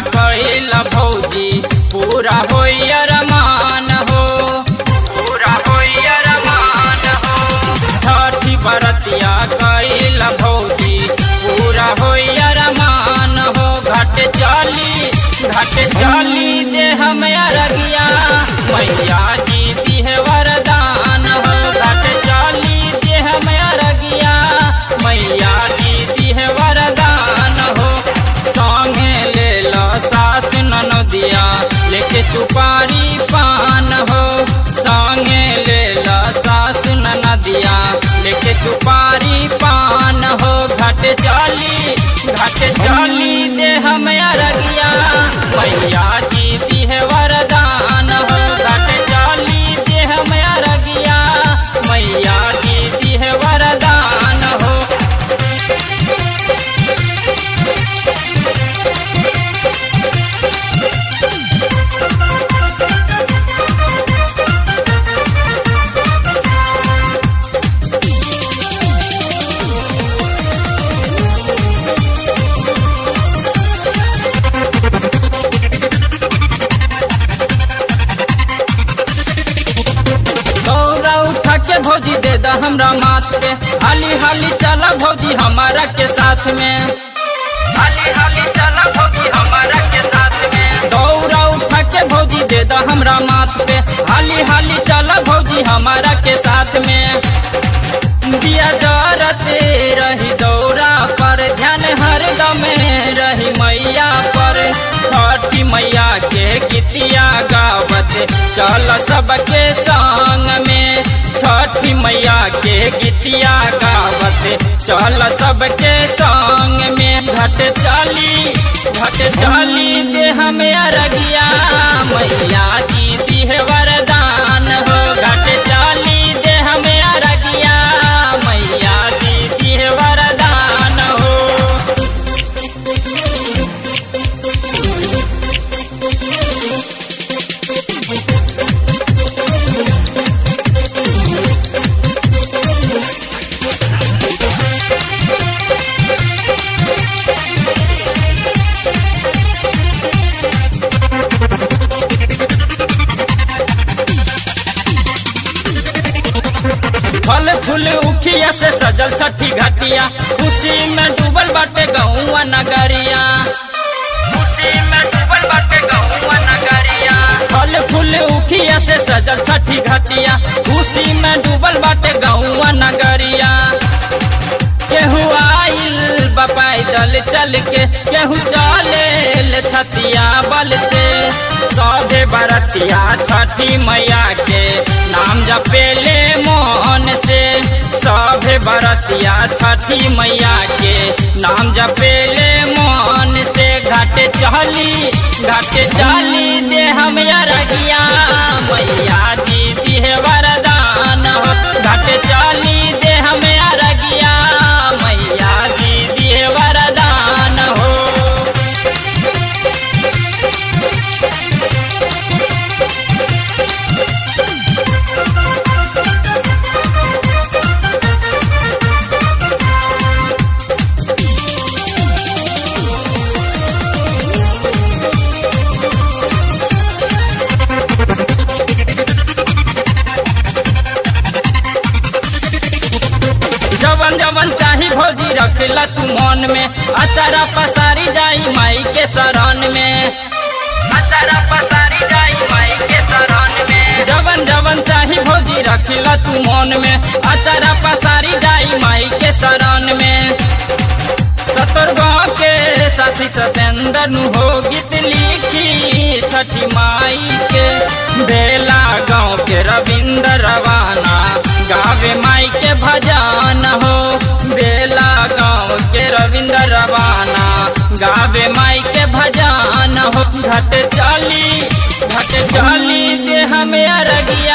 कैल भौजी पूरा होई अरमान हो पूरा होई अरमान हो छठी बरतिया कैल भौजी पूरा होई अरमान हो घट चली घट चली दे हम अरगिया मैया जी दी है वरदान हो घट चली दे हम अरगिया मैया जी दी है वरदान हो संगे ले लो सास ननदिया लेके सुपारी पान हो संगे ले लो सास ननदिया लेके सुपारी पान हो घट चली घट चली दे हम अरगिया मैया जी दी है वरदान हो घट चली दे हम अरगिया मैया जी दी है वरदान हो दौरा उठा के भौजी दे दा हमरा माथ पे हाली हाली चला भौजी हमारा के साथ में हाली हाली चला भौजी हमारा के साथ में दौरा उठा के भौजी दे दा हमरा माथ पे हाली हाली चला भौजी हमारा के साथ में दिया जरते रही दौरा पर ध्यान हरदम रही मैया पर छठी मैया के गीतिया गावत चल सबके संग में छठी मैया के गीतिया गावत चल सबके संग में घट चली घट चली दे हम अरगिया मैया जी दी है वरदान हो घट चली दे हम अरगिया मैया जी दी है वरदान हो फल फूल उखिया से सजल छठी घटिया खुशी में डूबल बाटे गौआ नगरिया खुशी में डूबल बाटे गौआ नगरिया फल फूल उखिया से सजल छठी घटिया खुशी में डूबल बाटे गौआ नगरिया केहू आइल बपाई दल चल के केहू चले छतिया बल से सभे बरतिया छठी मैया के नाम जपेले मोहन से सभे बरतिया छठी मैया के नाम जपेले मोहन से घाट चली घाट चली दे हम अरगिया मैया जी दी है वरदान हो घाट चली दे हम अरगिया मैया जी दी है वरदान हो जवन जवन चाही भौजी रखला तू मन में अचारा पसारी जाई माई के शरण में अचारा पसारी जाई माई के शरण में जवन जवन चाही भौजी रखला तू मन में अचारा पसारी जाई माई के शरण में सतरगांव के साथी सतेंद्र नु हो गीत लिखी छठी माई के बेला गांव के रविंद्र रवाना गावे माई के भजन हो बेला गांव के रविंद्र रवाना गावे माई के भजन हो घट चली घट चली दे हमें अरगिया